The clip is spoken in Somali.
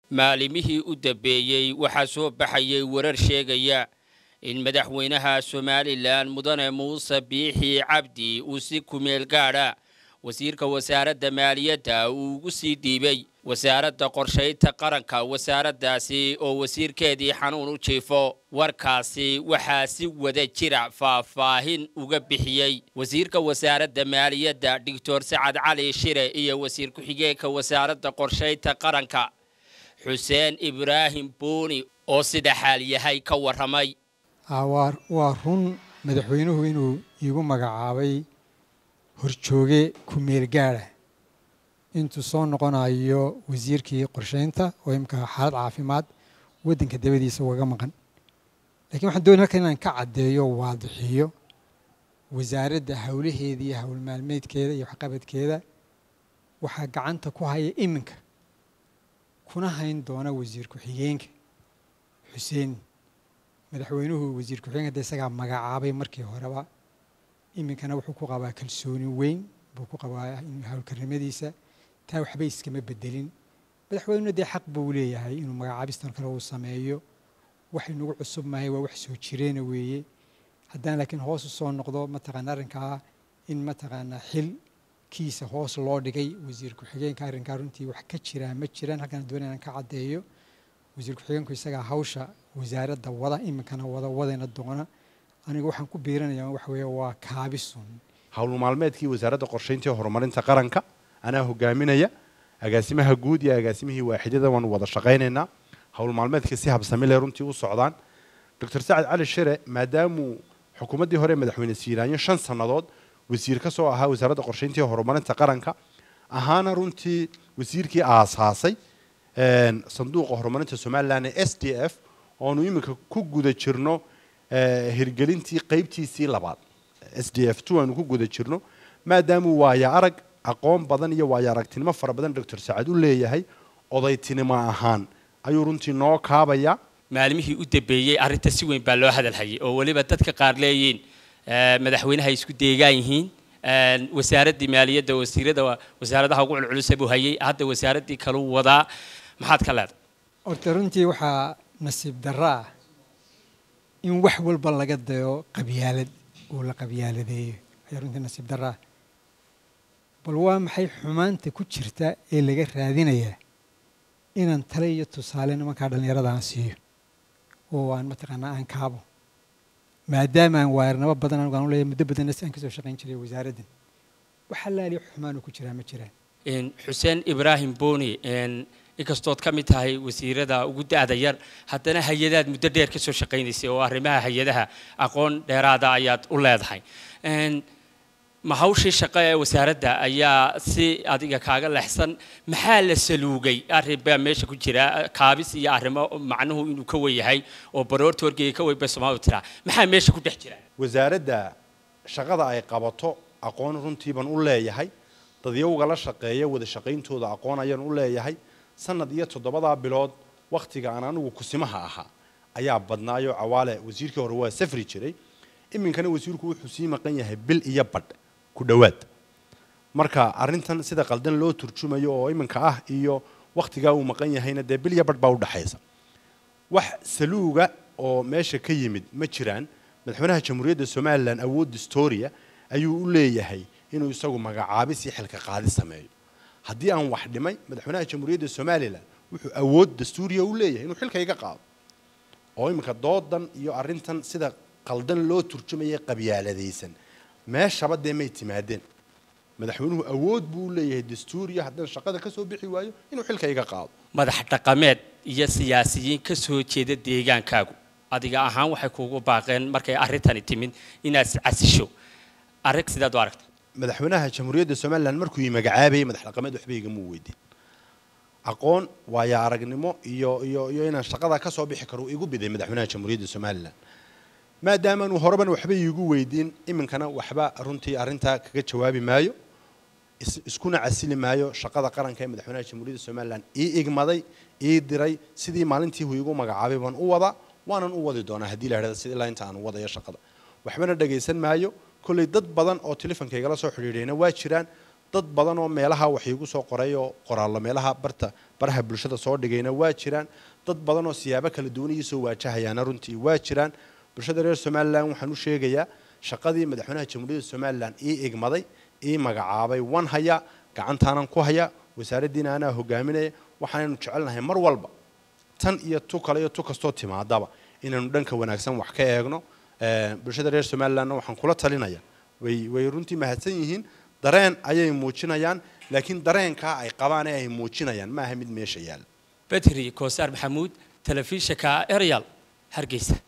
maalimihii u dambeeyey waxaa soo baxayay warar sheegaya in madaxweynaha somalilan mudane muuse biixi cabdi uu si kumeel gaadha wasiirka wasaaradda maaliyadda uu ugu sii dhiibay wasaaradda qorshaynta qaranka wasaaraddaasi oo wasiirkeedii xanuun u jiifo warkaasi waxaa si wada jira faahfaahin uga bixiyey wasiirka wasaaradda maaliyadda doctor sacad cali shire iyo wasiir ku-xigeenka wasaaradda qorshaynta qaranka xuseen ibraahim buuni oo sida xaal yahay ka warramay waa run madaxweynuhu inuu iigu magacaabay horjooge ku-meel gaadha intuu soo noqonayo wasiirkii qorshaynta oo imika xaalad caafimaad waddanka dabadiisa ugaga maqan lakiin waxaan doonay halkan inaan ka caddeeyo waadixiyo wasaaradda howlaheeda iyo howl maalmeedkeeda iyo waxqabadkeeda waxaa gacanta ku haya iminka kuna hayn doona wasiir ku-xigeenka xuseen madaxweynuhu wasiir ku-xigeenka de isagaa magacaabay markii horeba iminkana wuxuu ku qabaa kalsooni weyn buu ku qabaa howlkarnimadiisa taa waxba iskama bedelin madaxweynuna dee xaq buu leeyahay inuu magacaabistan kale uu sameeyo wax inagu cusub mahay waa wax soo jireena weeye haddaan laakiin hoos u soo noqdo mataqaana arrinkaa in mataqaanaa xilkiisa hoos loo dhigay wasiir ku-xigeenka arrinkaa runtii wax ka jiraa ma jiraan halkaan doona inaan ka caddeeyo wasiir ku-xigeenku isagaa hawsha wasaaradda wada iminkana wada wadayna doona aniga waxaan ku biiranaya waxa weeye waa kaabisun howl maalmeedkii wasaaradda qorshaynta horumarinta qaranka anaa hogaaminaya agaasimaha guud iyo agaasimihii waaxidyada waanu wada shaqaynaynaa howl maalmeedkii si habsamile runtii u socdaan doctor sacad cali shire maadaamuu xukuumaddii hore madaxweyne siiraanyo shan sannadood wasiir ka soo ahaa wasaaradda qorshaynta horumarinta qaranka ahaana runtii wasiirkii aasaasay sanduuqa horumarinta somalilan ee s d f oonu iminka ku guda jirno hirgelintii qaybtiisii labaad s d f two aanu ku guda jirno maadaamuu waaya arag aqoon badan iyo waaya aragtinimo fara badan doctor sacad u leeyahay odaytinimo ahaan ayuu runtii noo kaabaya maalimihii u dambeeyey arrinta si weyn baa loo hadalhayay oo weliba dadka qaar leeyihiin madaxweynaha isku deegaan yihiin wasaaraddii maaliyadda wasiirada wasaaradaha ugu culculisa buu hayay hadda wasaaraddii kaluu wadaa maxaad ka leedahay horta runtii waxaa nasiib darra ah in wax walba laga dayo qabyaalad oo la qabyaaladeeyo ayaa runtii nasiib darra ah bal waa maxay xumaanta ku jirta ee laga raadinayaa inaan tale iyo tusaale nimankaa dhallinyarada aan siiyo oo aan mataqaanaa aan kaabo maadaama aan waarinabo badan anigu aan u leeyahay muddo badanna si aan kasoo shaqayn jiray wasaaraddan waxa laaliyo xumaanu ku jiraa ma jiraan xuseen ibraahim boni inkastood ka mid tahay wasiirada ugu da-da yar haddana hay-adaad muddo dheer kasoo shaqaynaysay oo arrimaha hay-adaha aqoon dheeraada ayaad u leedahay ma hawshii shaqo ee wasaaradda ayaa si adiga kaaga leexsan maxaa la saluugay arrin baa meesha ku jira kaabis iyo arrimo macnuhu inuu ka weyahay oo baroorta wargeyga ka weyn bay soomaalidu tiraa maxaa meesha ku dhex jira wasaaradda shaqada ay qabato aqoon runtii baan u leeyahay dadyowga la shaqeeya wada shaqayntooda aqoon ayaan u leeyahay sanad iyo toddobadaa bilood wakhtiga aan anigu kusimaha ahaa ayaa badnaayo cawaale wasiirkii hore waa safri jiray iminkana wasiirku wuxuu sii maqan yahay bil iyo badh ku dhowaad marka arrintan sida qaldan loo turjumayo oo iminka ah iyo wakhtigaa uu maqan yahayna dee bil iyo badh baa udhexaysa wax saluuga oo meesha ka yimid ma jiraan madaxweynaha jamhuuriyadda somalilan awood distoria ayuu u leeyahay inuu isagu magacaabis iyo xilka qaadi sameeyo haddii aan wax dhimay madaxweynaha jamhuuriyadda somalilan wuxuu awood dastuuriya u leeyahay inuu xilka iga qaado oo iminka doodan iyo arrintan sida qaldan loo turjumayay qabyaaladaysan meeshaba dee may timaadeen madaxweynuhu awood buu u leeyahay dastuuriya haddaan shaqada ka soo bixi waayo inuu xilka iga qaado madax dhaqameed iyo siyaasiyiin ka soo jeeda deegaankaagu adiga ahaan waxay kuugu baaqeen markay arrintani timid inaad iscasisho arrin sidaad u aragta madaxweynaha jamhuuriyadda somalilan markuu ii magacaabayay madax dhaqameed waxba igama weydiin aqoon waaya aragnimo iyo iyo iyo inaan shaqada ka soo bixi karo igu biday madaxweynaha jamhuuriyadda somalilan maadaamaanu horeban waxba iigu weydiin iminkana waxba runtii arrintaa kaga jawaabi maayo iskuna casili maayo shaqada qaranka ee madaxweynaha jamhuuriyadda somalilan ii igmaday ii diray sidii maalintii hu igu magacaabay baan u wadaa waanan u wadi doonaa haddii la idhahda sida ilaa inta aan wadayo shaqada waxbana dhagaysan maayo kolley dad badan oo telefonkaygala soo xidhiidhayna waa jiraan dad badan oo meelaha wax iigu soo qoray oo qoraallo meelaha barta baraha bulshada soo dhigayna waa jiraan dad badan oo siyaabo kala duwan ii soo waajahayaana runtii waa jiraan bulshada reer somalilan waxaan u sheegayaa shaqadii madaxweynaha jamhuuriyadda somalilan ii igmaday ii magacaabay wan haya gacantaanan ku haya wasaaraddiina anaa hogaaminaya waxaanaynu jecelnahay mar walba tan iyo tu kale iyo tu kastoo timaadaba inaynu dhanka wanaagsan wax ka eegno bulshada reer somalilandna waxaan kula talinaya way way runtii mahadsan yihiin dareen ayay muujinayaan laakiin dareenkaa ay qabaan ee ay muujinayaan ma aha mid meesha yaala bedri koosaar maxamuud telefishinka eryal hargeysa